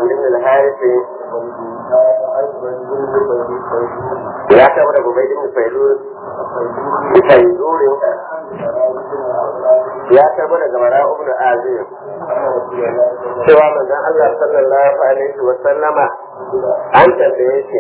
amrin al-harisi ya taɓa da gobe din failur failurin ya taɓa daga mara ibn azim cewa manzon Allah sallallahu alaihi wa sallama an tambaye shi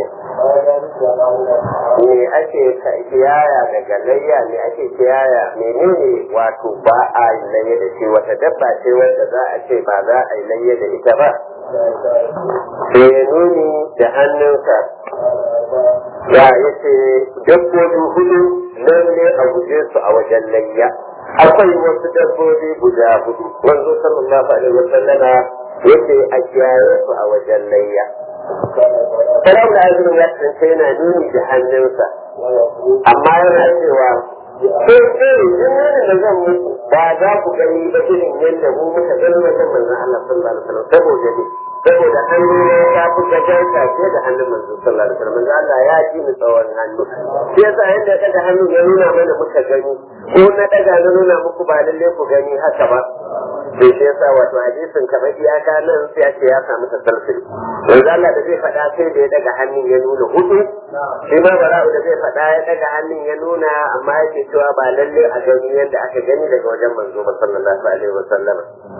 me ake kiyaya daga layya me ake kiyaya menene wato ba a yi layya da shi wata dabba ce wanda za a ce ba za a yi layya da ita ba sai nuni da hannunsa ya yace dabbobi hudu lalle a guje su a wajen layya akwai wasu dabbobi guda hudu wanzu sallallahu alaihi wasallama yace a kiyaye su a wajen layya Salam da azumin ya kasance yana nuni da hannunsa amma yana cewa sai sai in nuni da zan muku ba za ku gani ba irin yadda mu muka gani wajen manzon Allah sallallahu alaihi wasallam saboda ne saboda hannu ne ya fi gajarta fiye da hannun manzon sallallahu alaihi wasallam manzon Allah ya ji mu tsawon hannu shi yasa yadda daga hannu ya nuna mana muka gani ko na daga na nuna muku ba lalle ku gani haka ba sai shi yasa wato hadisin kamar iyaka nan sai ake ya samu tasalsul manzon Allah da zai faɗa sai da ya daga hannun ya nuna hudu shi ma bara'u da zai faɗa ya daga hannun ya nuna amma yake cewa ba lalle a gani yadda aka gani daga wajen manzo ba sallallahu alaihi wasallam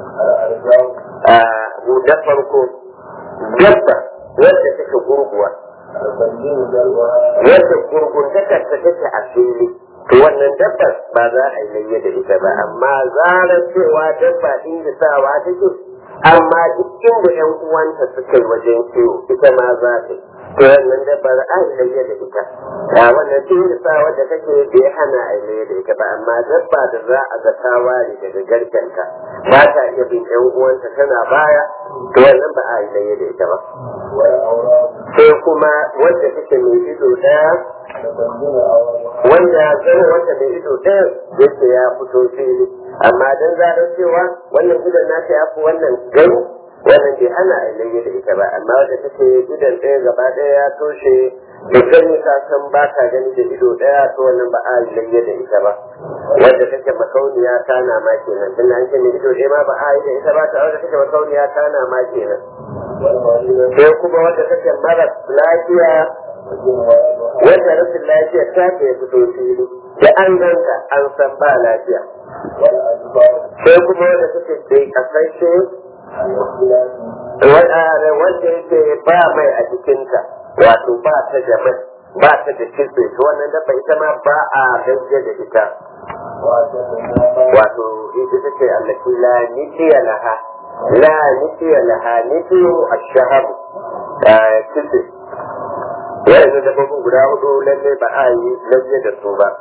mu da farko dabba wadda take gurguwa wadda gurguntakar ta take a fili to wannan dabbar ba za a yi layya da ita ba amma zarar cewa dabba inda sawa take amma duk inda yan uwanta suka yi wajen kiwo ita ma za ta to wannan dabbar a yi layya da ita a wannan inda sawa da kake bai hana a yi layya da ita ba amma dabba da za a ga ta ware daga garkenta ba ta iya bin yan uwanta tana baya to wannan ba a yi layya da ita ba sai kuma wanda take mai ido daya wanda zama wanda mai ido ɗaya yake ya fito fili amma dan zarar cewa wannan gidan nata ya fi wannan gani wannan bai hana a ilayya da ita ba amma wanda take gidan ɗaya gaba ɗaya ya toshe da gani ka san ba ka gani da ido ɗaya to wannan ba a ilayya da ita ba wanda take makauniya ta na ma kenan tun an ce mai ido ɗaya ma ba a yi da ita ba ta wanda take makauniya ta na ma kenan sai kuma wanda take mara lafiya wanda rashin lafiya ta ke fito fili da an ganta an san ba lafiya sai kuma wanda suke bai kasashe wanda yake ba mai a jikinta wato ba ta da mai ba ta da kitse to wannan dabba ita ma ba a gajiya da ita wato ita take allaki la nitiya laha la nitiya laha nitiyu ash-shahab kitse yanzu da babban guda hudu lalle ba a yi lalle da su ba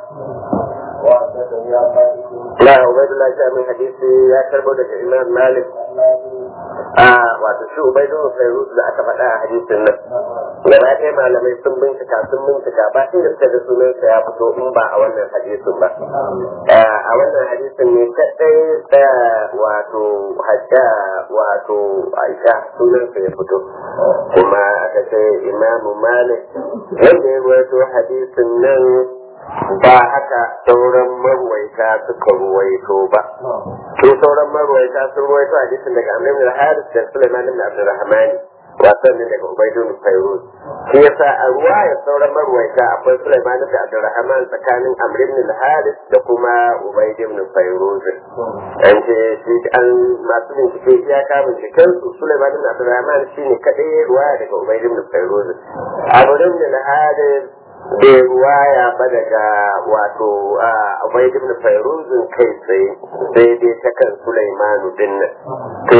la ubaidullah ya min hadisi ya karbo daga imam malik a wato shi ubaidullah fairuz da aka faɗa a hadisin nan gaba ɗaya malamai sun bincika sun bincika ba inda suka ga sunansa ya fito in ba a wannan hadisin ba a wannan hadisin ne kaɗai da wato hajja wato aisha sunansa ya fito kuma aka ce imamu malik wanda ya ruwaito hadisin nan ba haka sauran marwaita suka ruwaito ba su sauran marwaita sun ruwaito hadisin daga amr ibn al-haris da sulaiman ibn abdurrahman wasan ne daga ubaidun fairuz shi yasa a ruwayar sauran marwaita akwai sulaiman ibn abdurrahman tsakanin amr ibn al-haris da kuma ubaid ibn fairuz an ce shi an masu bincike ya ka binciken su sulaiman ibn abdurrahman shine kadai ruwaya daga ubaid ibn fairuz amr ibn al-haris bai ruwaya ba daga wato abai ibn fairuzin kai tsaye sai dai ta kan sulaimanu din nan to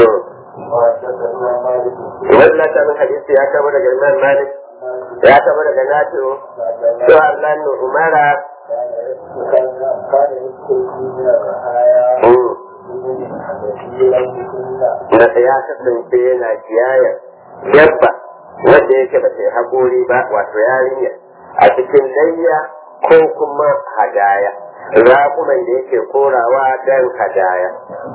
wannan ta min hadisi ya kama daga imam malik ya kama daga nafi'u to Allah nu umara da ya kasance yana kiyaya dabba wanda yake ba sai haƙori ba wato yarinya a cikin layya ko kuma hadaya raƙuman da yake korawa don hadaya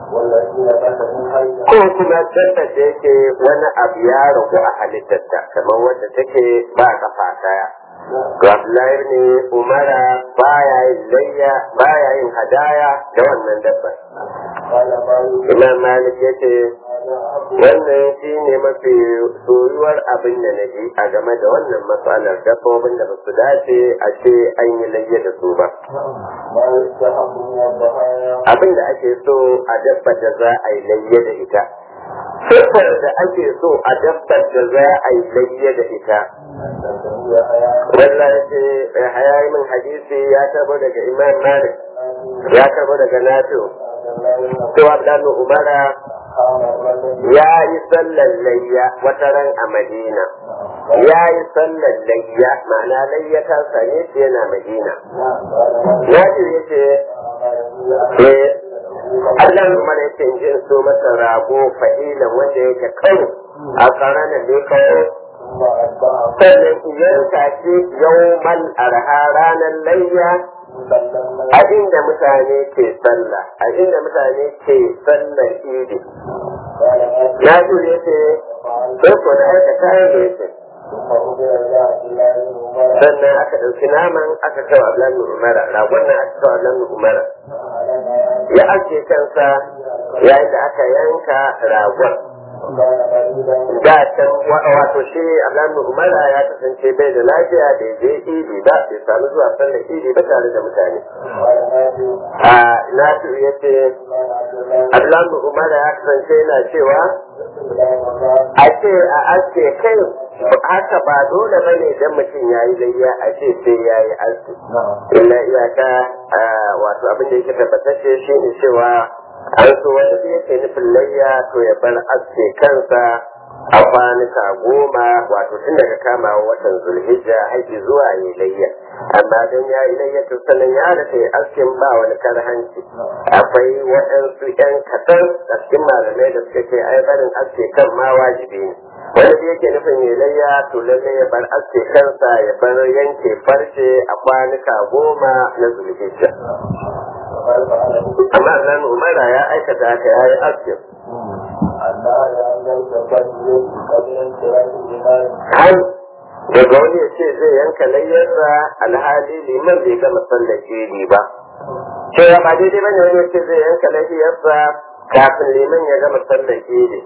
ko kuma dabba da yake wani abu ya ragu a halittarta kamar wadda take ba kafa daya Abdullahi ne Umara baya yin layya baya yin hadaya da wannan dabbar. Imam Malik ya ce wannan shi ne mafi soyuwar abin da na ji a game da wannan matsalar dabbobin da ba su dace a ce an yi layya da su ba abin da ake so a dabbar da za a yi layya da ita siffar da ake so a dabbar da za a yi layya da ita wallahi ce hayayi min hadisi ya tabo daga imam malik ya tabo daga nafi'u cewa Abdullahi Umara ya yi sallar layya wata ran a Madina. Ya yi sallar layya ma'ana layya ta same shi yana Madina. Ya ce ya ce, Allah Umara ya ce in ji so masa rago fahilan wanda yake karo a karanar da kawo sannan yanka shi yau arha ranar layya a inda mutane ke sallah a inda mutane ke sallar idi na jure ce sai ko na aika kayan da yake sannan aka ɗauki naman aka kawo ablan umara ragon nan aka kawo ablan umara ya ake kansa yayin da aka yanka ragon da can wato shi ablan umara ya kasance bai da lafiya da je idi ba bai samu zuwa sallar idi ba tare da mutane a nasu ya ce ablan umara ya kasance yana cewa a ce a aske kai haka ba dole bane idan mutum ya yi layya a ce sai ya yi aski illa iyaka wato abin da yake tabbatacce shi ne cewa an so wanda zai yake nufin layya to ya bar aske kansa a kwanuka goma wato tun daga kama watan zulhijja haiki zuwa yi layya amma don ya yi layya to sannan ya da kai askin ba wani karhanci akwai waɗansu ƴan kaɗan a cikin malamai da suka ce ai barin aske kan ma wajibi ne wanda da yake nufin ya layya to lallai ya bar aske kansa ya bar yanke farce a kwanuka goma na zulhijja amma zan umara ya aikata haka ya yi askin har daga wani ya ce zai yanka layyarsa alhali liman bai gama sallar jeri ba cewa ba daidai bane wani ya ce zai yanka layyarsa kafin liman ya gama sallar jeri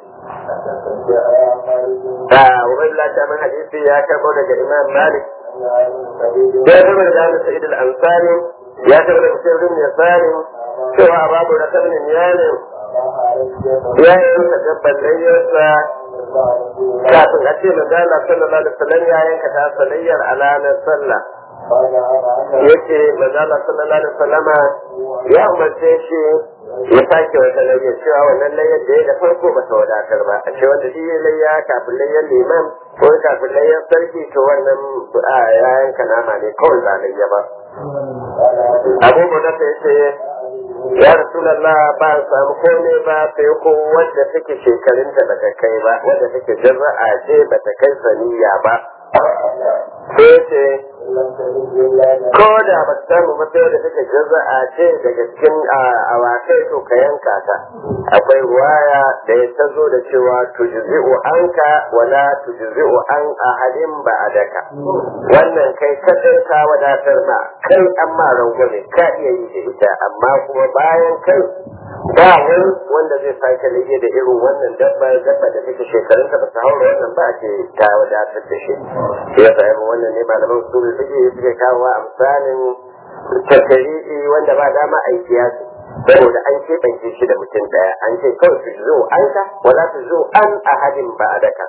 da wurin latamin hadisi ya karbo daga imam malik ya karbo daga abu sa'id al-ansari ya karbo daga sirrin yasari cewa babu da kabnin yanin ya yi suka dabbar layyarsa kafin a ce manzala sallallahu alaihi wasallam ya yanka ta salayyar alanar sallah yace manzala sallallahu alaihi wasallam ya umarce shi ya sake wata layya cewa wannan layyar da ya da farko ba ta wadatar ba a ce wanda shi ya layya kafin layyar liman ko kafin layyar sarki to wannan ya yanka nama ne kawai ba layya ba abubuwan da ya ce ya rasulallah ba a samu komai ba sai ko wadda take shekarunta ba ta kai ba wadda take jarra'a ce ba ta kai saniya ba sai ce ko da ba ta samu ba sai da take jarra'a ce daga cikin awakai to ka yanka ta akwai ruwaya da ya ta zo da cewa tujzi'u anka wala tujzi'u an ahadin ba'adaka wannan kai kadai ka wadatar ma kai amma rangwame ka iya yi da ita amma kuma bayan kai ba wani wanda zai sake rage da irin wannan dabbar dabba da take shekarun ta ba su haura wannan ba ce ta wadatar da shi ya sa wannan ne malaman su ne suke suke kawo a misalin tattari'i wanda ba dama aiki ya ce saboda an keɓance shi da mutum ɗaya an ce kawai su zo an ka wala su zo an ahadin ba a daka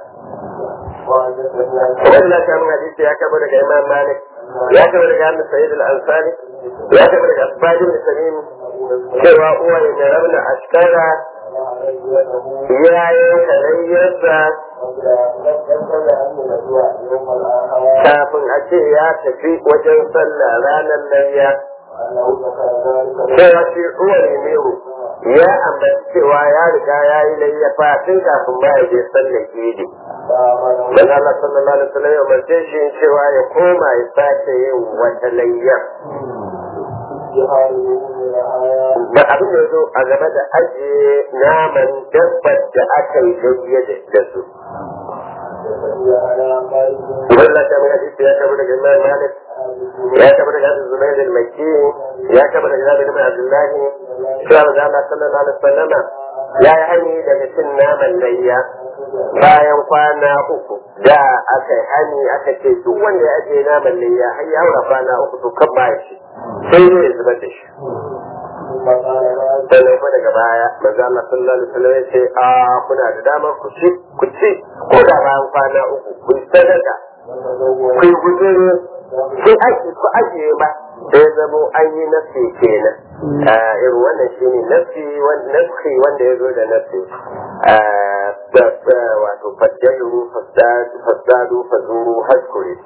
wannan ta mun hadisi ya kaba daga imam malik ya kaba daga annabi sa'id al-ansari ya kaba daga asbad bin salim cewa uwa ya rauna askara ya yi karayyarsa kafin a ce ya tafi wajen sallah ranar layya cewa shi uwa ne ya ambaci cewa ya riga ya yi layyafa tun kafin ma ya je sallar idi dan Allah sallallahu alaihi wasallam ya umarce shi cewa ya koma ya sake yin wata layyar da abin da zo a game da ajiye naman dabbar da aka yi layya da su Wannan ta mai hadisi ya kama daga Imam Malik ya kama daga Abu Zubair al-Makki ya kama daga Jabir bin Abdullah cewa da Allah sallallahu alaihi wasallam ya yi hani daga cin naman layya bayan kwana uku da aka yi hani aka ce duk wanda ya ajiye naman layya har ya haura kwana uku to kan ba shi sai ne ya zubar da shi sannan kuma daga baya manzo Allah sallallahu alaihi wasallam ya ce a kuna da damar ku ci ku ci ko da bayan kwana uku ku sadaka ku gudure ku aje ku ajiye ba sai zamo an yi nafsi kenan irin wannan shi ne nafsi nafsi wanda ya zo da nafsi wato faddalu fasadu fazuru haskuri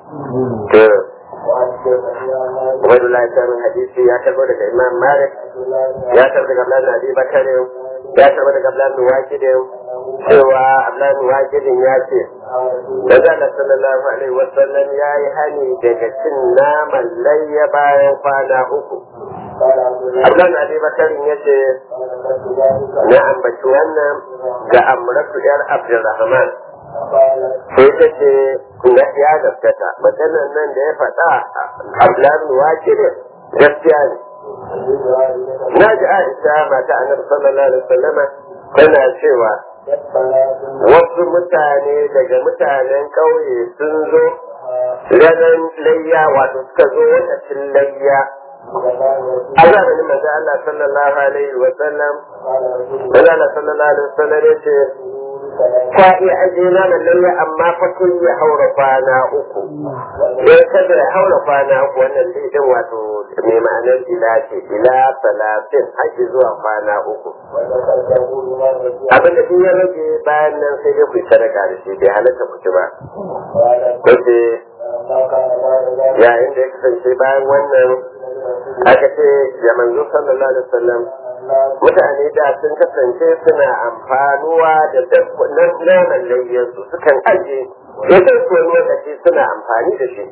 Ubaidullah ya min hadisi ya karbo daga Imam Malik ya karbo daga Abdullahi Abi Bakar ya karbo daga Abdullahi Waqidin cewa Abdullahi Waqidin ya ce Daga Allah sallallahu alaihi wa sallam ya yi hani daga cin naman layya bayan kwana uku. Abdullahi Abi Bakar ya ce na ambaci wannan ga Amratu yar Abdulrahman. sai ta ce na ya gaskata maganar nan da ya faɗa abdullahi wake ne gaskiya ne na ji aisha mata annabi sallallahu alaihi wasallama tana cewa wasu mutane daga mutanen ƙauye sun zo ranar layya wato suka zo lokacin layya a zamanin manzo Allah sallallahu alaihi wasallam manzo Allah sallallahu alaihi wasallam ya ce ka iya ajiye naman lalle amma fa kun ya haura kwana uku sai kada ya haura kwana uku wannan din wato mai ma'anar ila ce ila talatin haƙi zuwa kwana uku abin da ya rage bayan nan sai dai ku yi sadaka da shi bai halatta ku ci ba kace yayin da ya kasance bayan wannan aka ce ya manzo sallallahu alaihi wasallam mutane da sun kasance suna amfanuwa da naman layyarsu sukan aje idan su wani lokaci suna amfani da shi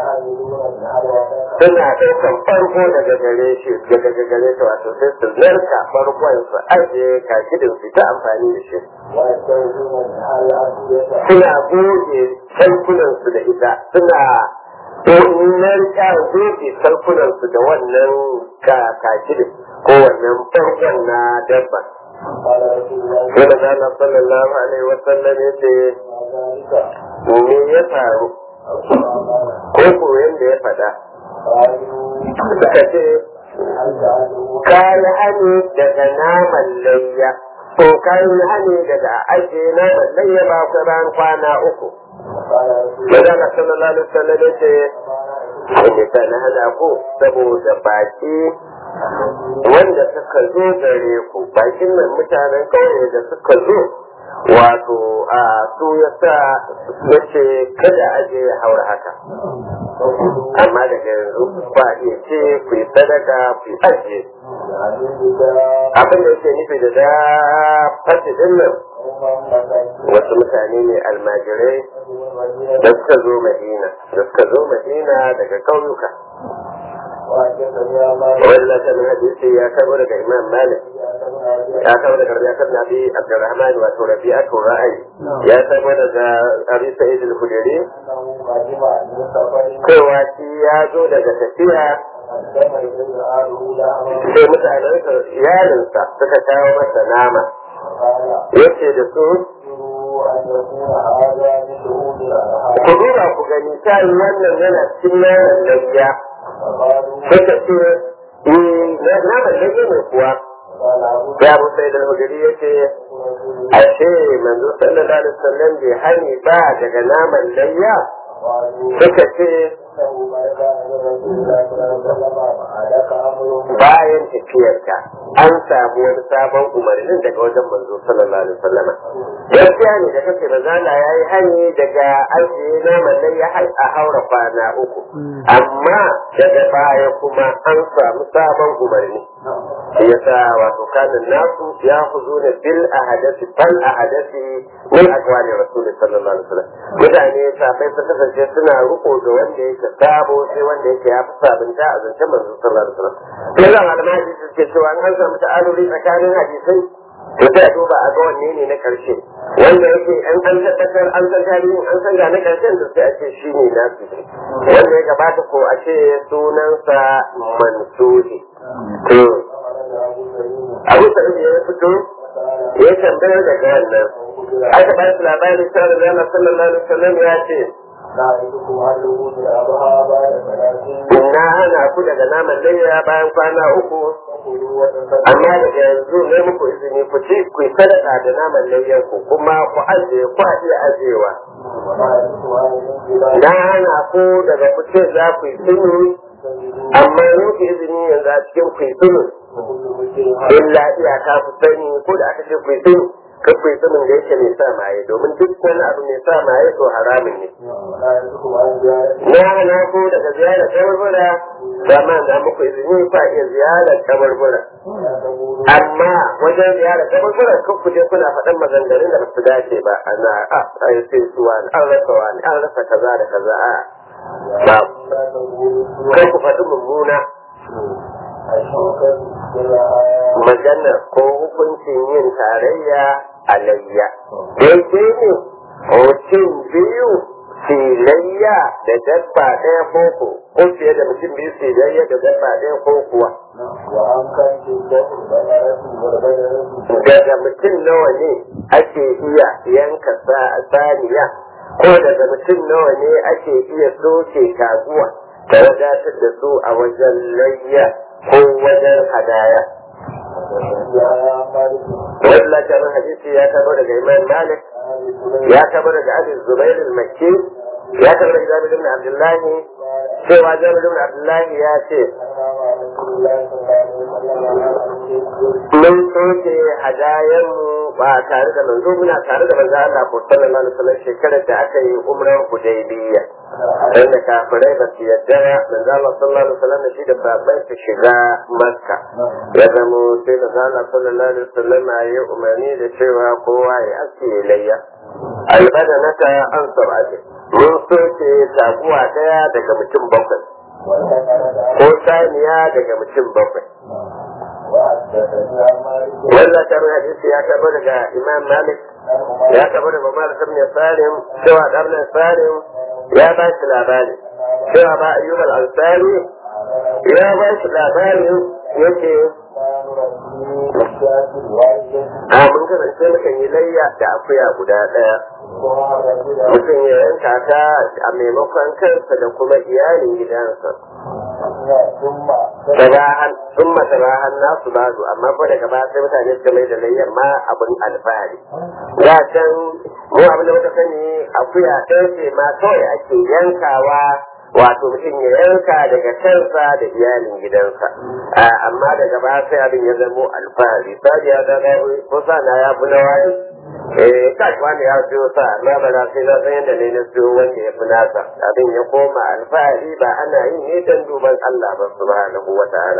suna ɗaukan farko daga gare shi daga gare shi wato sai su narka farkon su aje kakidin su ta amfani da shi suna goge sarkunan su da ita suna narka goge sarkunan su da wannan kakidin ko wannan farkon na dabba sai da zana sallallahu alaihi wasallam ya ce me ya faru ko koyon da ya faɗa suka ce kayi hani daga naman layya ko kayi hani daga aje naman layya ba ku ran kwana uku sai da sallallahu alaihi wasallam ya ce wanda ta na hana ku saboda baki wanda suka zo gare ku bakin nan mutanen kauye da suka zo wato a su ya sa ya ce kada a je ya haura haka amma daga yanzu ba iya ce ku yi sadaka ku yi ajiye abin da yake nufi da da fasi din nan wasu mutane ne almajirai da suka zo madina da suka zo madina daga ƙauyuka wanda ta min hadisi ya kabo daga imam malik ya kabo daga rabi'a kan nabi abdurrahman wato rabi'atu ra'ayi ya kabo daga abi sa'id al-khudri cewa shi ya zo daga tafiya sai mutanensa iyalinsa suka kawo masa nama yace da su ku duba ku gani ta yi wannan yana cikin naman layya suka ce na naman layya ne kuwa ya abu sai da hujjari ya ce ashe manzo sallallahu alaihi wasallam bai hani ba daga naman layya suka ce bayan tafiyarka an samu wani sabon umarnin daga wajen manzo sallallahu alaihi wasallam gaskiya ne da kake bazala yayi hani daga ajiye naman nan ya a haura kwana uku amma daga baya kuma an samu sabon umarni shi yasa wato kanin nasu ya huzu ne bil ahadasi fal ahadasi min aqwali rasul sallallahu alaihi wasallam mutane safai su kasance suna riko da wanda yake sabo sai wanda yake ya fi sabunta a zancen manzo sallallahu alaihi wasallam sai da malamai hadisi suke cewa an samu ta'aluri tsakanin hadisai to sai a duba a ga wanne ne na karshe wanda yake an an tabbatar an san tarihin an san ga na karshen da sai a ce shi ne na su wanda ya gabata ko a ce sunansa mansuri to abu sa'id ya fito ya tambayar daga wannan aka ba su labarin cewa da zama sallallahu alaihi wasallam ya ce na hana ku daga naman layya bayan kwana uku amma daga yanzu ne muku izini ku ci ku yi sadaka da naman layyan ku kuma ku ajiye ku iya ajiyewa na hana ku daga ku ce za ku yi sunu amma muku izini yanzu a cikin ku yi sunu illa iyaka ku sani ko da aka ce ku yi sunu kan ku yi sanin da yake mai sa maye domin duk wani abu mai sa maye to haramin ne. Na hana ku daga ziyarar kabarbura ba ma na muku izini fa iya ziyarar kabarbura. Amma wajen ziyarar kabarbura kan ku je kuna faɗan maganganun da ba su dace ba ana a ai sai su wani an rasa wani an rasa kaza da kaza a ba kai ku faɗi mummuna magana ko hukuncin yin tarayya a layya. Daidai ne mutum biyu filayya da dabba ɗaya koko ko fiye da mutum biyu filayya da dabba ɗaya ko kuwa. Daga mutum nawa ne ake iya yanka saniya ko daga mutum nawa ne ake iya soke kaguwa ta wadatar da su a wajen layya ko wajen hadaya. Wani lakarin hadisi ya tabo daga Imam Malik, ya tabo daga Aziz Zubair al-Makki, ya tabo daga Jabir ibn Abdullahi, cewa Jabir ibn Abdullahi ya ce, Mun soke hadayenmu ba tare da manzo muna tare da manzo Allah ko sallallahu alaihi wasallam shekarar da aka yi umrar Hudaybiyya. Dan da kafirai ba su yadda manzo Allah sallallahu alaihi wasallam shi da babban su shiga Makka. Ya zamo sai manzo Allah sallallahu alaihi wasallam ya yi umarni da cewa kowa ya aske layya. Albada na ta an sabati. Mun soke taguwa daya daga mutum bakwai. Ko saniya daga mutum bakwai. wannan tarin hadisi ya tabo daga imam malik ya tabo daga umar ibn salim cewa ibn salim ya ba shi labari cewa ba ayyub al-ansari ya ba shi labari yake a mun kasance mukan yi layya da akuya guda ɗaya mutum ya yanka ta a maimakon kansa da kuma iyalin gidansa tabahan sun matabahan nasu bazu amma ko daga baya sai mutane suka mai da layyar ma abin alfahari da can mu abin da muka sani akuya ɗaya ce ma kawai ake yankawa wato mutum ya yanka daga kansa da iyalin gidansa amma daga baya sai abin ya zamo alfahari sai ya zama ko sa na ya fi na wani eh kai wanda ya siyo sa amma ba na sai na san yadda ne na siyo wanda ya fi nasa abin ya koma alfahari ba ana yin ne don duban Allah ba subhanahu wa ta'ala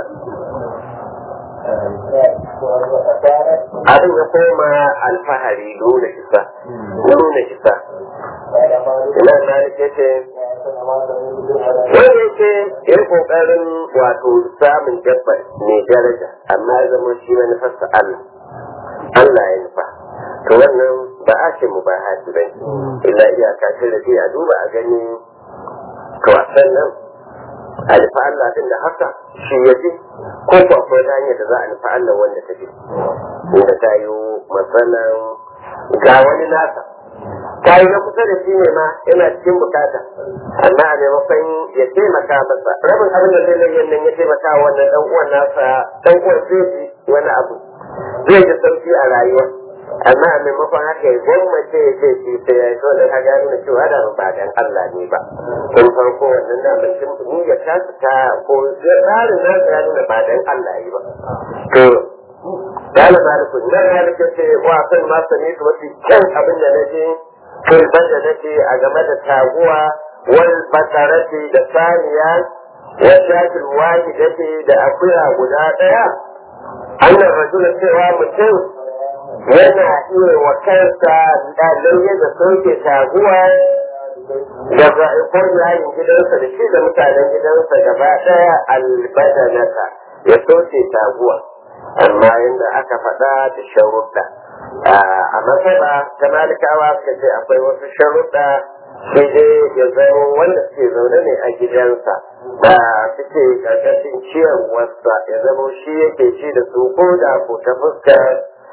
abin ya koma alfahari nuna isa nuna isa ina na yake ce wanda yake ya kokarin wato samun dabbar mai daraja amma ya zama shi manufarsa Allah Allah ya nufa to wannan ba a ce mu ba haji bai illa iyaka ce da a duba a gani to a sannan a nufa Allah din da haka shi ya fi ko ko akwai ta hanyar da za a nufa Allah wanda ta fi inda ta yi matsalan ga wani nasa ta yi na kusa da shi ne ma yana cikin bukata amma a maimakon ya taimaka masa rabin abin da zai layyar nan ya taimaka wannan dan uwan nasa dan uwan zai ji wani abu zai ji sauki a rayuwa amma a maimakon haka ya gwammace ya ce shi sai ya yi so da ka gano na cewa da ba dan Allah ne ba tun farko wannan da mutum ni ya tasu ta ko tsarin na ya nuna ba dan Allah yi ba to Dala maliku na maliku ce wa san ma sani to mafi kyan abin da naje kirban da nake a game da taguwa wal basarati da saniya wa shakil wahidati da akuya guda daya annan rasul cewa mutum yana iya wa kansa ɗalai da soke taguwa daga ikon yayin gidansa da shi da mutanen gidansa gaba ɗaya albadanata ya soke taguwa amma yadda aka faɗa da sharuɗa a masaba ta malikawa suka ce akwai wasu sharuɗa sai dai ya zama wanda suke zaune ne a gidansa da suke ƙarƙashin ciyarwarsa ya zama shi yake ci da su ko da ko ta fuskar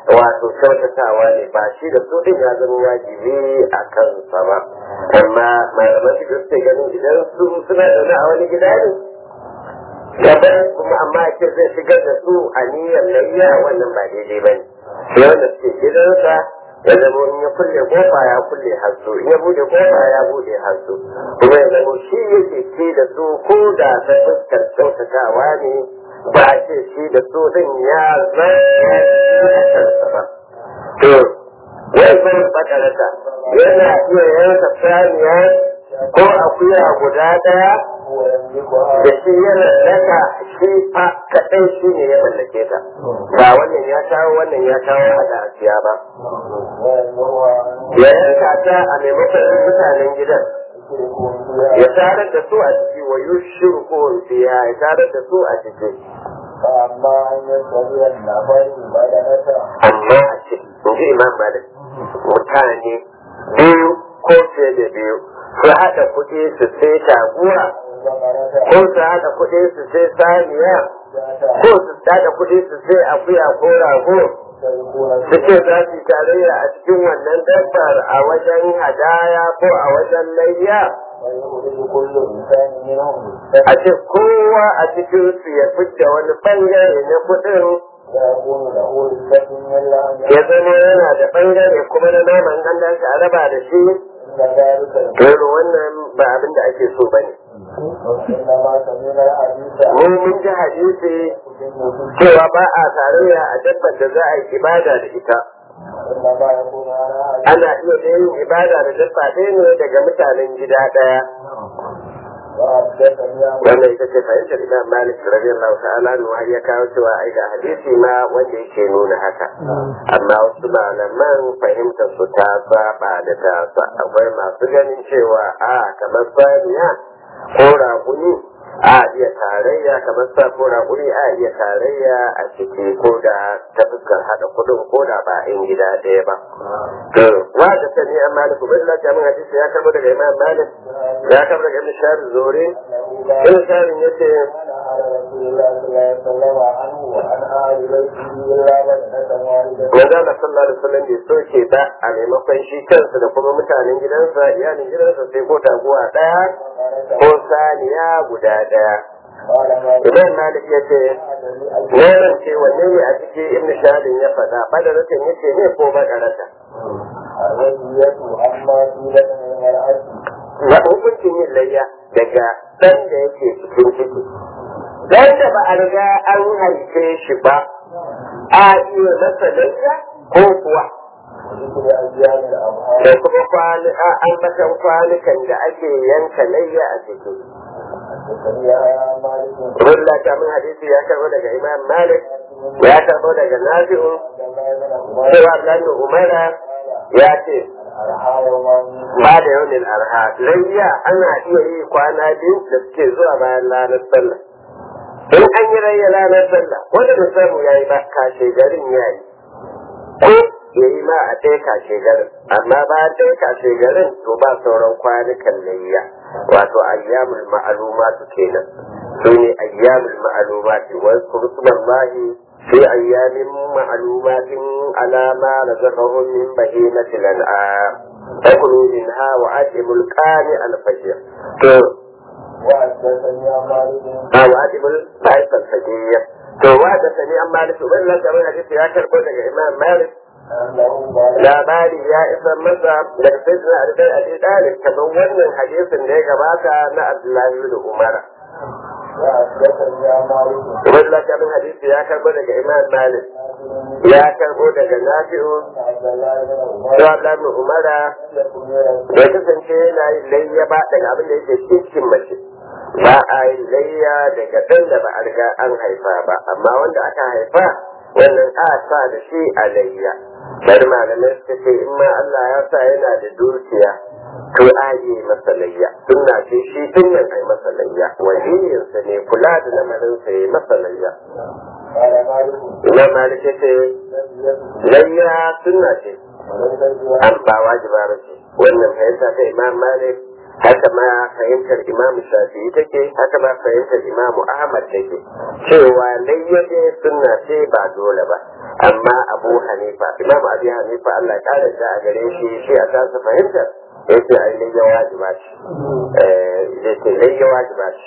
wato kyautatawa ne ba shi da su din ya zama wajibi a kansa ba amma malaman su suke ganin idan su suna zaune a wani gida ne gaban kuma amma ake zai shigar da su a niyyar layya wannan ba daidai ba ne sai wanda suke gidansa ya zama in ya kulle kofa ya kulle hasu in ya bude kofa ya bude hasu kuma ya zama shi yake ce da su ko da ta fuskar kyautatawa ne ba a ce shi da su din ya zai kansa ba to wai kuma bakarata yana iya yanka saniya ko akuya guda daya da shi yana daga shi fa kaɗai shi ne ya mallake ta ba wannan ya kawo wannan ya kawo hada asiya ba ya yanka ta a maimakon mutanen gidan ya tarar da su a ciki wa yushiru ko biya ya tarar da su a ciki amma an yi tsariyar labarin bayanata amma a ce in ji imam malik mutane biyu ko fiye da biyu su haɗa kuɗi su sai taguwa ko su haɗa kuɗi su sai saniya ko su haɗa kuɗi su sai akuya ko rago su ce za su yi tarayya a cikin wannan dabbar a wajen hadaya ko a wajen layya a ce kowa a cikin su ya fidda wani bangare na kuɗin ya zama yana da bangare kuma na naman an dace a raba da shi Dole wannan ba abin da ake so ba ne. Mun mun ji hadisi cewa ba a tarayya a dabbar da za a yi ibada da ita. Ana iya yin ibada da dabba ɗaya ne daga mutanen gida ɗaya. Wannan ita ce fahimtar Imam Malik radiyallahu ta'ala nu har ya kawo cewa ai ga hadisi ma wanda yake nuna haka. Amma wasu malaman fahimtar su ta saba da tasa akwai masu ganin cewa a kamar saniya ko raguni a iya tarayya kamar sa ko raguni a iya tarayya a ciki ko da ta fuskar hada kudin ko da ba in gida ɗaya ba. To wa da sani an maliku bin lafiya min hadisi ya karbo daga Imam Malik ya karbo daga Ibn Shahar Zuri. Ibn Shahar ya ce Manzo Allah sallallahu alaihi wasallam bai soke ba a maimakon shi kansa da kuma mutanen gidansa iyalin gidansa sai ko taguwa ɗaya ko saniya guda ɗaya. Imam Malik ya ce, Wannan ce wanne ne a cikin Ibn Shahadin ya faɗa, badaratan ya ce ne ko badarata. Ga hukuncin yin layya daga ɗan da yake cikin ciki. Dan da ba a riga an haife shi ba, a iya masa layya ko kuwa. Da kuma an matan kwanukan da ake yanka layya a ciki. Rulla ta min hadisi ya karbo daga Imam Malik, ya karbo daga Nafi'u, cewa Abdullahi Umara ya ce, ba da yaunin arha, layya ana iya yi kwana biyu da suke zuwa bayan ranar sallah. In an yi rayya ranar sallah, wanda da samu ya yi ba kashe garin ya yi. Ko ya yi ma a ɗaya kashe garin, amma ba ɗaya kashe garin to ba sauran kwanukan layya. wato ayyamul ma'alumatu kenan su ne ayyamul ma'alumati wa kursumallahi fi ayyamin ma'alumatin alama da zakahun min bahimati lan'am takulu minha wa atimul qani al-fajr to a wa atimul sa'id al-fajr to wa da sani an malik wannan kamar hadisi ya karbo daga imam malik labari ya isa masa daga sayyidina Ali Abi Talib kamar wannan hadisin da ya gabata na Abdullahi bin Umar Wannan kamin hadisi ya karbo daga Imam Malik ya karbo daga Nafi'u da Abdullahi bin Umar da kasance yana yin layya ba daga abin da yake cikin mace ba a yin layya daga ɗan da ba a riga an haifa ba amma wanda aka haifa wannan a sa da shi a layya bari malamai suka ce in ma Allah ya sa yana da dukiya to a yi masa layya sunna ce shi tun nan ai masa layya waliyinsa ne kula da lamarinsa ya masa layya Imam Malik ya ce layya sunna ce an ba wajiba ba ce wannan fahimta ta Imam Malik haka ma fahimtar imam shafi'i take haka ma fahimtar imam ahmad take cewa layyade sunna ce ba dole ba amma abu hanifa imam abi hanifa allah ya kare a gare shi shi a tasa fahimtar yake ai layya wajiba ce eh yake layya wajiba ce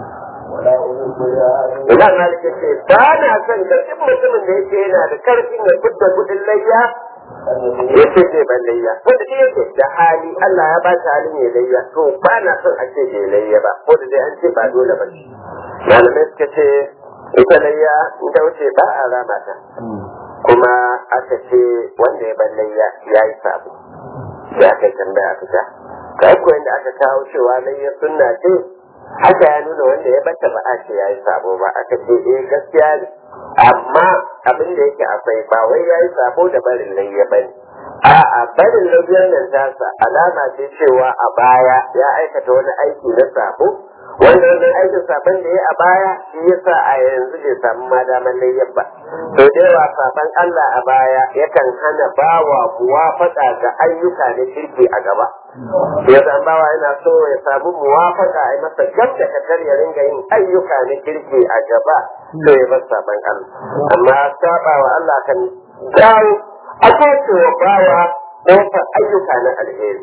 Imam Malik ya ce ba na son da duk mutumin da yake yana da karfin ya fitta kudin layya ya ce zai ban layya wanda shi yake da hali Allah ya ba shi halin ya layya to ba na son a ce bai layya ba ko da dai an ce ba dole ba ce malamai suka ce ita layya in ta wuce ba a rama ta kuma aka ce wanda ya ban layya ya yi sabo ya kai tambaya fita kai ko inda aka kawo cewa layya sunna ce haka ya nuna wanda ya bata ba a ce ya yi sabo ba aka ce eh gaskiya ne amma abin da yake akwai ba wai ya yi sabo da barin layya ba ne a'a barin layyar nan tasa alama ce cewa a baya ya aikata wani aiki na sabo wanda wannan aikin sabon da ya a baya shi yasa a yanzu bai samu ma damar layyar ba to da yawa sabon Allah a baya yakan hana bawa muwafaka ga ayyuka na kirki a gaba ya san bawa yana so ya samu muwafaka a masa gab da kadar ya ringa yin ayyuka na kirki a gaba to ya bar sabon Allah amma saba wa Allah kan dawo a kwace wa bawa kofar ayyuka na alheri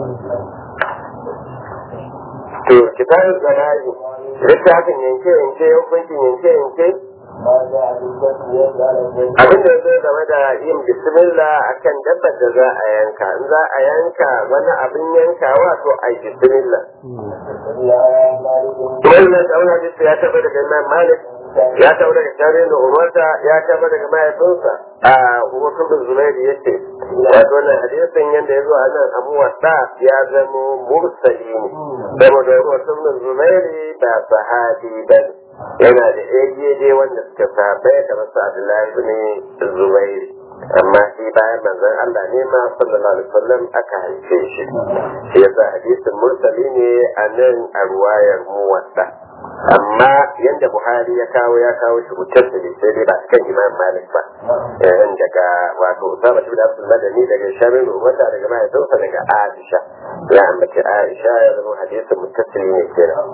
to kitabun zanayi littafin yanke yanke hukuncin yanke yanke abin da zai game da yin bismillah akan dabbar da za a yanka in za a yanka wani abin yanka wato a yi bismillah wannan da wani ya taba daga imam malik ya taba daga tarihin da umarta ya taba daga mahaifinsa a umartun bin zubairu ya ce wato wannan hadisin yadda ya zo a nan abu wasa ya zamo mursali ne saboda umartun bin zubairu ba sahabi ba ne yana da dai wanda suka sabai da masu abdullahi bin zubairu amma shi bayan manzon Allah ne ma sallallahu alaihi wasallam aka haife shi shi yasa hadisin mursali ne a nan a ruwayar muwatta amma yanda Buhari ya kawo ya kawo shi mutassili sai dai ba kan Imam Malik ba yayin daga wato Usama bin Abdul Madani daga Shamil wata daga mahaifinsa daga Aisha ya ambaci Aisha ya zama hadisin mutassili ne kenan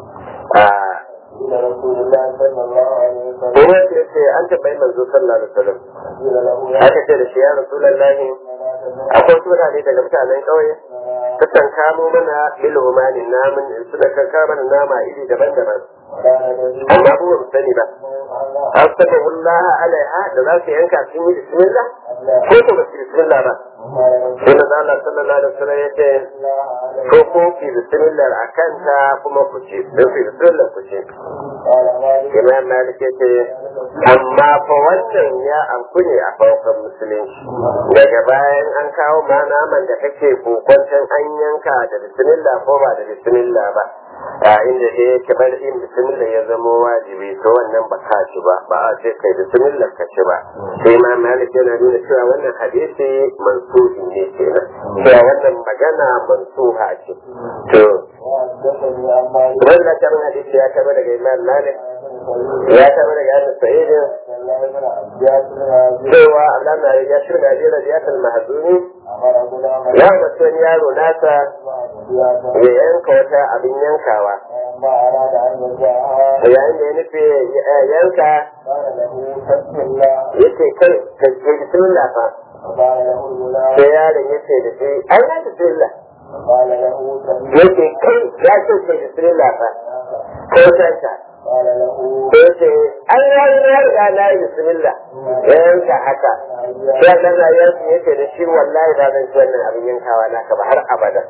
إلى رسول الله صلى الله عليه وسلم Kuma ya ce an taɓa manzo sallallahu alaihi wasallam قيل له يا aka ce da shi ya rasulullahi akwai wasu mutane daga mutanen ƙauye sukan kamo mana bilhumanin namun suna kan kamo mana nama iri daban-daban كان الذي amma ba mu sani ba an saba wallah alaiha da za su yanka sun yi bismillah ko ko ba su yi bismillah ba sai na Allah sallallahu alaihi wasallam ya ce ko ko ki bismillah a kanta kuma ku ce don ku bismillah ku ce قال مالك imam malik ya ce amma fa wannan ya amku ne a farkon musulunci daga bayan an kawo ma naman da kake kokwanton an yanka da bismillah ko ba da bismillah ba a inda da ya ke bar yin bismillah ya zamo wajibi to wannan ba ka ci ba ba a ce kai bismillah ka ci ba sai ma malik yana nuna cewa wannan hadisi mansuhi ne kenan cewa wannan magana mansuha ce to وحدثني عن مالك wannan kan hadisi ya kama daga imam malik ya kama daga annabi sa'idin الله بن عباس بن عزيز cewa Allah na ya shirya da radiyatul mahzuni أمر غلام ya mace wani yaro nasa يعطيها ya yanka wata abin yankawa ما أراد أن يدعها yayin da ya nufi ya yanka قال له بسم الله ya ce kai ka ce bismillah fa فقال له الغلام sai yaron ya ce da shi ai na bismillah قال له سمع ya ce kai ya ce ce bismillah fa ko tanka قال له ya ce ai ya yi na riga na yi bismillah ya yanka haka sai Allah na yanka ya ce da shi wallahi ba zan ci wannan abin yankawa naka ba har abada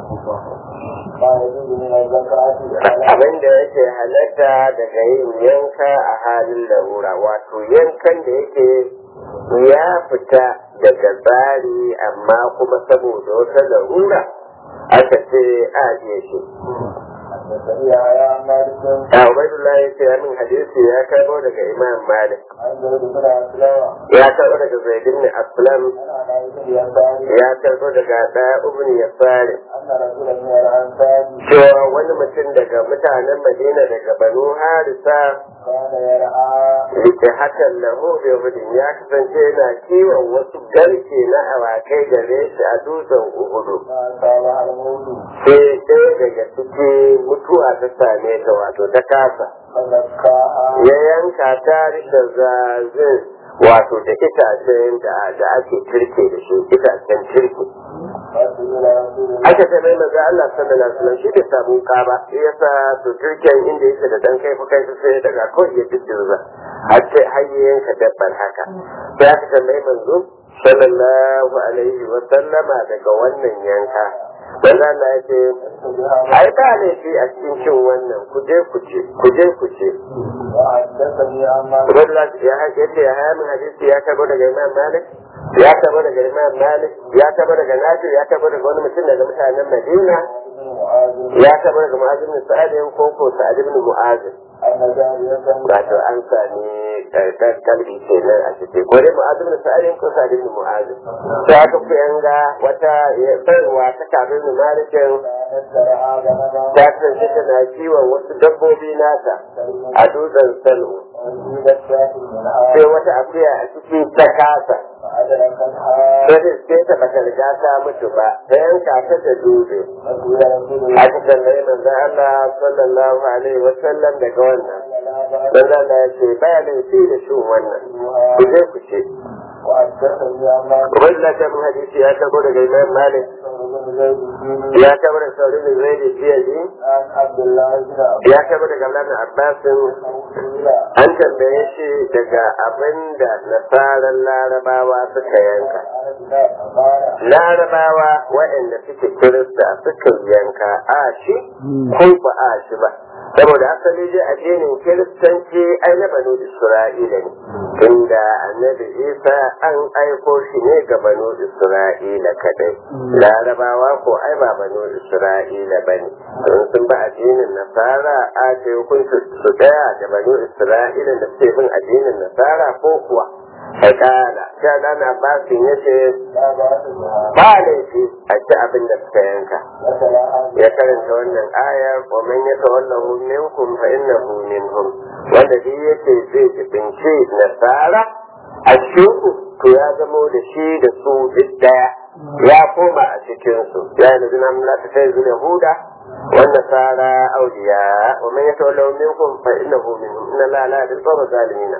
ما يجوز من الزكاة على abin da yake halatta daga yin yanka a halin larura wato yankan da yake ya fita daga tsari amma kuma saboda wata larura aka ce a je shi حدثني يا مالك a ubaidullah ya ce min hadisi ya karbo daga imam malik عن زيد بن أسلم ya karbo daga zaid ibn aslam عن عائشة الأنصاري ya karbo daga da ibn yasari أن رجلا من الأنصار cewa wani mutum daga mutanen madina daga banu harisa كان يرعى Rike hakan lahu da hudun ya kasance yana kiwon wasu garke na awakai gare shi a dutsen Uhudu. ما أصابها الموت Sai ɗaya daga ciki mutuwa ta same ta wato ta kasa فزكاها ya yanka ta da zazin wato da itacen da da ake turke da shi itacen turke فسئل رسول الله aka ce mai maza Allah sallallahu alaihi wasallam shi bai samu ka ba sai yasa to turken inda yake da dan kai kai sai daga ko ya diddirza har sai har ya yanka dabbar haka sai aka ce mai manzo sallallahu alaihi wasallama daga wannan yanka manzo Allah ya ce ai ba laifi a cikin cin wannan ku je ku ce ku je ku ce وحدثني عن مالك Ubaidullah ya yace ya haya min hadisi ya karbo daga Imam Malik ya karbo daga Imam Malik ya karbo daga Nafi ya karbo daga wani mutum daga mutanen Madina بن معاذ ya karbo daga Mu'adh bin Sa'id ko ko Sa'id bin Mu'adh أن جارية wato an sami karkar kalbi kenan a ciki ko dai Mu'adh bin Sa'id ko Sa'id bin Mu'adh sai aka ku yanga wata bayarwa ta kafin bin Malik كانت ترعى غنما ta kasance tana kiwon wasu dabbobi nata a dutsen Sal'u وزيدت شاة منها sai wata akuya a ciki ta kasa فأدركتها sai sai ta bata riga ta mutu ba ta yanka ta da dutse فسئل رسول الله aka tambayi manzon Allah sallallahu alaihi wa sallam daga wannan لا بأس manzon Allah ya ce ba laifi da shin wannan ku je ku ce وحدثني عن مالك Ubaidullah ta mun hadisi ya karbo daga Imam Malik بن زيد الديني ya karbo daga Sauri bin Zaid Biyadi عن عبد الله بن عبد ya karbo daga Abdullah bin Abbas الله an tambaye shi daga abinda nasaran larabawa suka yanka قال larabawa waɗanda suke kirista suka yanka a shi ko ba a shi ba saboda asali dai addinin kiristanci ai na banu isra'ila ne inda annabi isa an aiko shi ne ga banu isra'ila kadai larabawa ko ai ba banu isra'ila ba ne don sun ba addinin nasara a ce hukunci su daya da banu isra'ila da suke bin addinin nasara ko kuwa Fakala, ta dana basin ya ce, لا بأس بها ba laifi a ci abin da suka yanka. وسلا Ya karanta wannan aya, wa man ya tawallahu minkum fa innahu minhum. Wanda duk yace zai jibinci nasara a cikin to ya zamo da shi da su duk daya. Ya koma a cikin su. Ya yi nazina mun la ta sai zuwa Yahuda. والنصارى أولياء ومن يتولوا منكم فإنه منهم إن الله لا يهدي القوم الظالمين.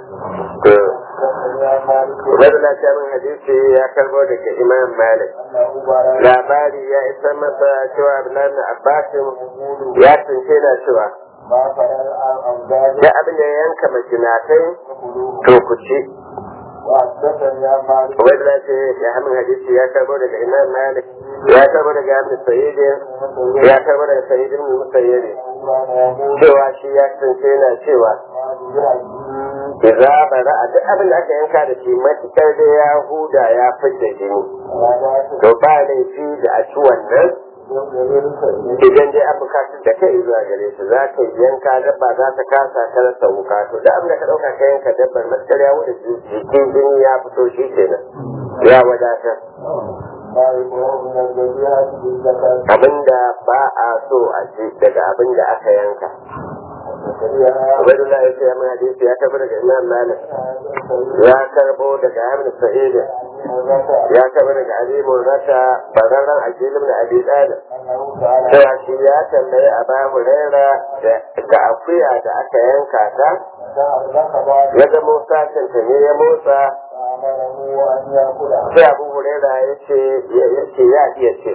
حدثني عن مالك Ubaidullah ta min hadisi ya karbo daga Imam Malik. أنه بارك Labari ya isa masa cewa Abdullahi bin Abbas ya tunce na cewa ما فرر عن أمزاج da abin da ya yanka majinatai فخذوه to ku ci. وحدثني عن مالك Ubaidullah ce ya hamin hadisi ya karbo daga Imam Malik ya karbo daga Ibn Sayyid ya karbo daga Sayyid ibn Musayyib cewa shi ya tunce na cewa idza bara duk abin da aka yanka da shi matukar da ya huda ya fice jini to ba laifi da a ci wannan idan dai an bukatar da kai zuwa gare su za ka yanka dabba za ta kasa ta rasa wuka to da abin da ka ɗauka ka yanka dabbar matukar ya wuce jikin jini ya fito shi kenan ya wadatar abinda ba a so a ci daga abin da aka yanka Ubaidullah ya ce ya mana hadisi ya karbo daga Imam Malik ya karbo daga Ahmad Sa'id ya karbo daga Ali Murrata bararran Ajilum da Abi Talib cewa shi ya tambayi Aba Huraira da akuya da aka yanka ta ya ga Musa canta ne ya motsa sai Abu Huraira ya ce ya ce ya iya ce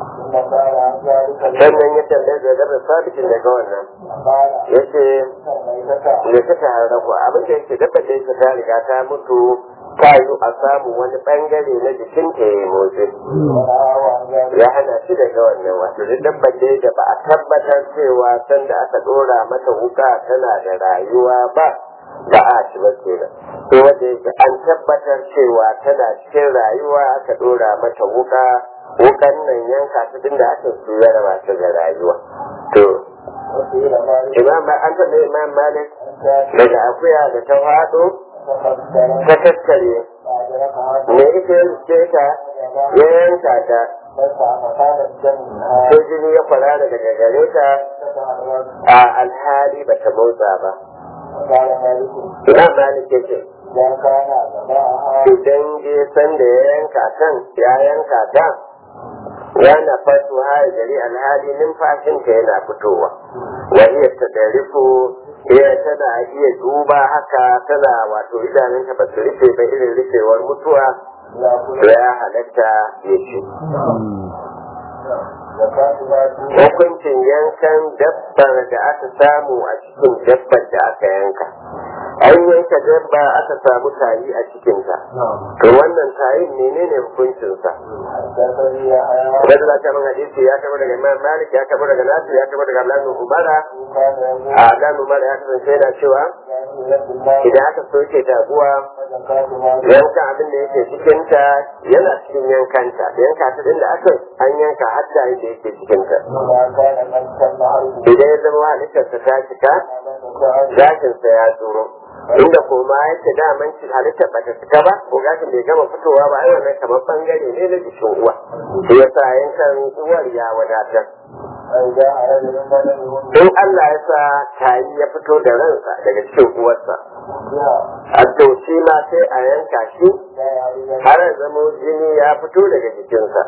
sannan ya tambaye da gaba sabitin daga wannan ya ce me ta tare ku abin da yake dabba da yake ta riga ta mutu ta yi a samu wani bangare na jikin ta ya motsi ya hana shi daga wannan wato duk dabba da da ba a tabbatar cewa sanda aka dora mata wuka tana da rayuwa ba ba a ci ba kenan to wanda yake an tabbatar cewa tana cikin rayuwa aka dora mata wuka wukan nan yanka ta da aka su ya raba ta da rayuwa to imam an taɓa imam malik daga akuya da ta faɗo ta tattare me ita ce ta ya yanka ta sai jini ya kwarara daga gare ta a alhali ba ta motsa ba imam malik ya ce idan je san da ya yanka kan ya yanka ta yana fasu hari gari alhali numfashinta yana fitowa wani ta da rufo iya tana iya duba haka tana wato idanunta ba su rufe ba irin rufewar mutuwa ya halatta ya ce hukuncin yankan dabbar da aka samu a cikin dabbar da aka yanka an yanka dabba aka samu tayi a cikinta to wannan tayin menene hukuncinsa wadda za ta min hadisi ya kaba daga imam malik ya kaba daga nasu ya kaba daga lanu umara a lanu umara ya kasance yana cewa idan aka soke taguwa yanka abin da yake cikinta yana cikin yankanta da yanka ta din da aka an yanka har da yake cikinta idan ya zama halittarsa ta cika gashinsa ya tsoro inda kuma yake daman halittar ba ta cika ba ko gashin bai gama fitowa ba ai wannan kamar bangare ne na jikin uwa shi yasa yankan uwar ya wadatar in Allah ya sa tayi ya fito da ransa daga cikin uwarsa a to shi ma sai a yanka shi har zamo jini ya fito daga jikinsa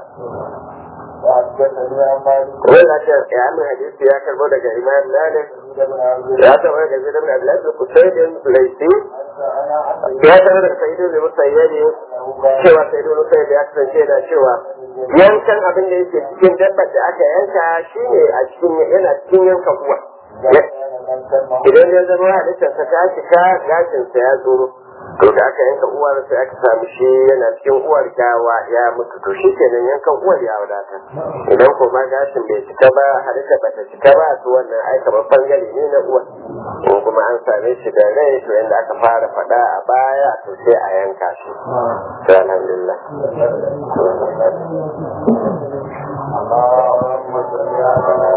Wanda ce ya min hadisi ya karbo daga Imam Malik ya karbo daga Zaid ibn Abdullah ibn Qusayd Laisi ya karbo daga Sa'id ibn Musayyib cewa Sa'id ibn Musayyib ya kasance da cewa yankan abin da yake cikin dabbar da aka yanka shine a cikin yana cikin yanka uwa idan ya zama halittarsa ta cika gashinsa ya tsoro to da aka yanka uwar sai aka samu shi yana cikin uwar gawa ya mutu to shi kenan yankan uwar ya wadata idan ko ma gashin bai cika ba halitta bata cika ba to wannan ai kamar bangare ne na uwar ko kuma an same shi da rai to yanda aka fara faɗa a baya to sai a yanka shi to alhamdulillah اللهم صل على